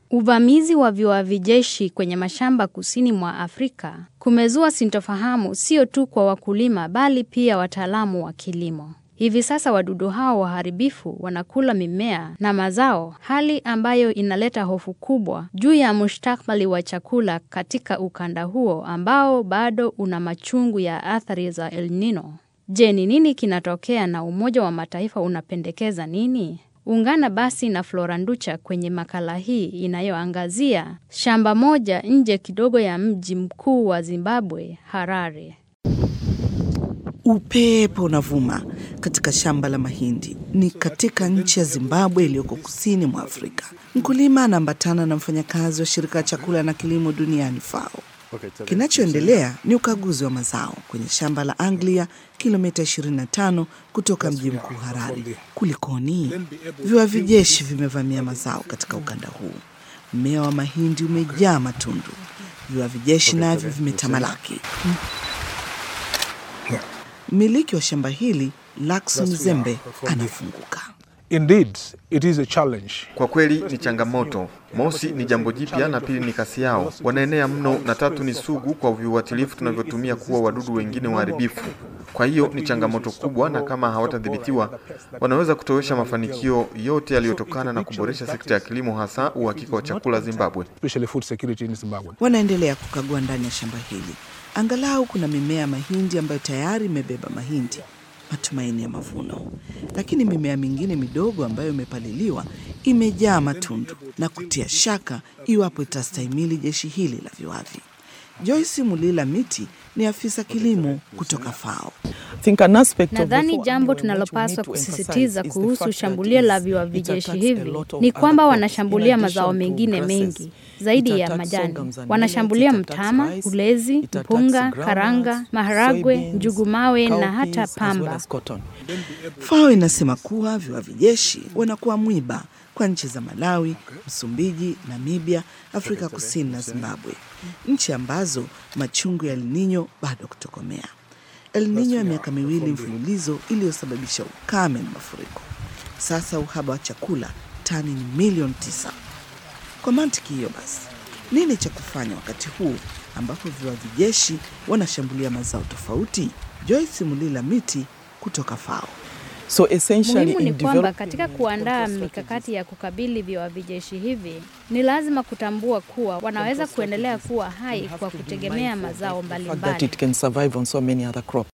Uvamizi wa viwavi jeshi kwenye mashamba kusini mwa Afrika kumezua sintofahamu sio tu kwa wakulima bali pia wataalamu wa kilimo. Hivi sasa wadudu hao waharibifu wanakula mimea na mazao, hali ambayo inaleta hofu kubwa juu ya mustakabali wa chakula katika ukanda huo ambao bado una machungu ya athari za El Nino. Je, ni nini kinatokea na Umoja wa Mataifa unapendekeza nini? Ungana basi na Flora Nducha kwenye makala hii inayoangazia shamba moja nje kidogo ya mji mkuu wa Zimbabwe, Harare. Upepo unavuma katika shamba la mahindi. Ni katika nchi ya Zimbabwe iliyoko kusini mwa Afrika. Mkulima anaambatana na mfanyakazi wa shirika la chakula na kilimo duniani FAO. Kinachoendelea ni ukaguzi wa mazao kwenye shamba la Anglia, kilomita 25 kutoka mji mkuu Harare. Kulikoni? Viwavi jeshi vimevamia mazao katika ukanda huu. Mmea wa mahindi umejaa matundu, viwavi jeshi navyo vimetamalaki. Mmiliki wa shamba hili Lakson Zembe anafunguka. Indeed, it is a challenge. Kwa kweli ni changamoto. Mosi ni jambo jipya, na pili ni kasi yao, wanaenea mno, na tatu ni sugu kwa viuatilifu tunavyotumia kuwa wadudu wengine waharibifu. Kwa hiyo ni changamoto kubwa, na kama hawatadhibitiwa wanaweza kutowesha mafanikio yote yaliyotokana na kuboresha sekta ya kilimo, hasa uhakika wa chakula Zimbabwe. Especially food security in Zimbabwe. Wanaendelea kukagua ndani ya shamba hili. Angalau kuna mimea ya mahindi ambayo tayari imebeba mahindi, matumaini ya mavuno. Lakini mimea mingine midogo ambayo imepaliliwa imejaa matundu na kutia shaka iwapo itastahimili jeshi hili la viwavi. Joyce Mulila Miti ni afisa kilimo kutoka FAO. Nadhani jambo tunalopaswa kusisitiza kuhusu shambulio la viwavi jeshi hivi ni kwamba wanashambulia mazao mengine mengi zaidi ya majani. Wanashambulia mtama, ulezi, mpunga, karanga, maharagwe, njugu mawe na hata pamba. FAO inasema kuwa viwavi jeshi wanakuwa mwiba kwa nchi za Malawi, Msumbiji, Namibia, Afrika Kusini na Zimbabwe, nchi ambazo machungu ya El Nino bado kutokomea. El Nino ya miaka miwili mfululizo iliyosababisha ukame na mafuriko. Sasa uhaba wa chakula tani ni milioni tisa. Kwa mantiki hiyo basi, nini cha kufanya wakati huu ambapo viwavi jeshi wanashambulia mazao tofauti? Joyce Mulila Miti kutoka FAO. So essentially Muhimu ni in kwamba developing katika kuandaa mikakati ya kukabili viwavi jeshi hivi ni lazima kutambua kuwa wanaweza kuendelea kuwa hai kwa kutegemea mazao that mbalimbali. it can survive on so many other crops.